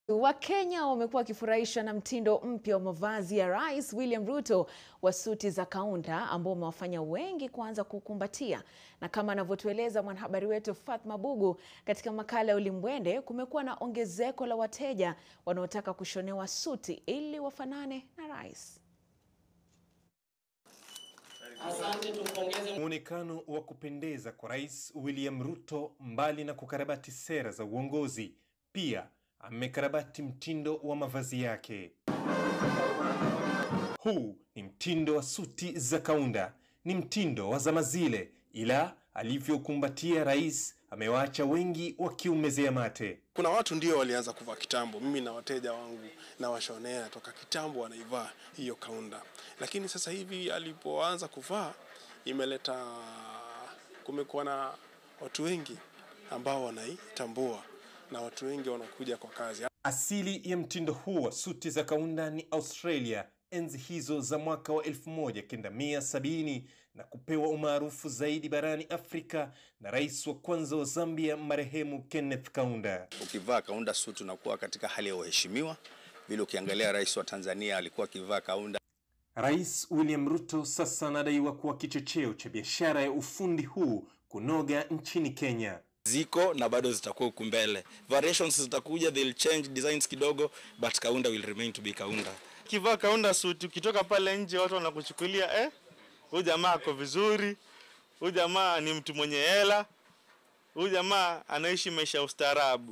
Wakenya wamekuwa wakifurahishwa na mtindo mpya wa mavazi ya Rais William Ruto wa suti za kaunda ambao umewafanya wengi kuanza kukumbatia. Na kama anavyotueleza mwanahabari wetu Fatma Bugu katika makala ya Ulimbwende, kumekuwa na ongezeko la wateja wanaotaka kushonewa suti ili wafanane na rais. Muonekano wa kupendeza kwa Rais William Ruto, mbali na kukarabati sera za uongozi, pia amekarabati mtindo wa mavazi yake. Huu ni mtindo wa suti za kaunda, ni mtindo wa zama zile, ila alivyokumbatia rais amewaacha wengi wakiumezea mate. Kuna watu ndio walianza kuvaa kitambo. Mimi na wateja wangu na washonea toka kitambo wanaivaa hiyo kaunda, lakini sasa hivi alipoanza kuvaa imeleta, kumekuwa na watu wengi ambao wanaitambua na watu wengi wanakuja kwa kazi. Asili ya mtindo huu wa suti za kaunda ni Australia enzi hizo za mwaka wa 1970 na kupewa umaarufu zaidi barani Afrika na rais wa kwanza wa Zambia marehemu Kenneth Kaunda. Ukivaa kaunda suti unakuwa katika hali ya uheshimiwa, vile ukiangalia rais wa Tanzania alikuwa akivaa kaunda. Rais William Ruto sasa anadaiwa kuwa kichocheo cha biashara ya ufundi huu kunoga nchini Kenya. Ziko na bado zitakuwa huku mbele, variations zitakuja, they'll change designs kidogo, but kaunda will remain to be kaunda. Ukivaa kaunda suti, ukitoka pale nje watu wanakuchukulia eh, huyu jamaa ako vizuri, huyu jamaa ni mtu mwenye hela, huyu jamaa anaishi maisha ya ustaarabu.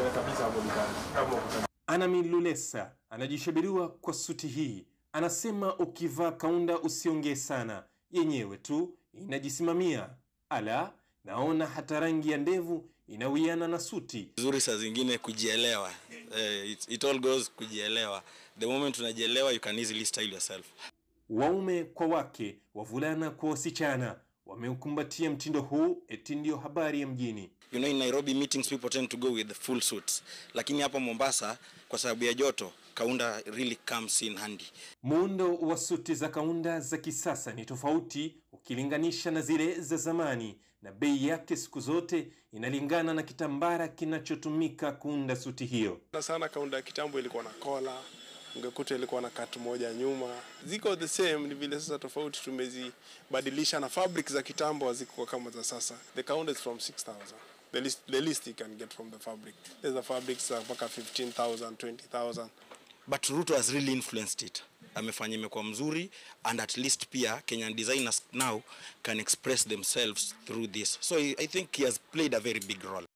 Anami Lulesa anajishabiriwa kwa suti hii, anasema ukivaa kaunda usiongee sana, yenyewe tu inajisimamia. Ala, naona hata rangi ya ndevu inawiana na suti. Vizuri saa zingine kujielewa, eh, it, it all goes kujielewa. The moment unajielewa you can easily style yourself. Waume kwa wake, wavulana kwa wasichana wameukumbatia mtindo huu, eti ndio habari ya mjini. You know in Nairobi meetings people tend to go with the full suits, lakini hapa Mombasa kwa sababu ya joto kaunda really comes in handy. Muundo wa suti za kaunda za kisasa ni tofauti ukilinganisha na zile za zamani, na bei yake siku zote inalingana na kitambara kinachotumika kuunda suti hiyo. Na sana kaunda ya kitambo ilikuwa na kola, ungekuta ilikuwa na katu moja nyuma, ziko the same, ni vile sasa tofauti tumezibadilisha, na fabric za kitambo hazikuwa kama za sasa. The kaunda is from 6000 the least, the least you can get from the fabric. There's the fabrics uh, mpaka 15000 20000 But Ruto has really influenced it. Amefanya imekuwa mzuri and at least pia Kenyan designers now can express themselves through this. So I I think he has played a very big role.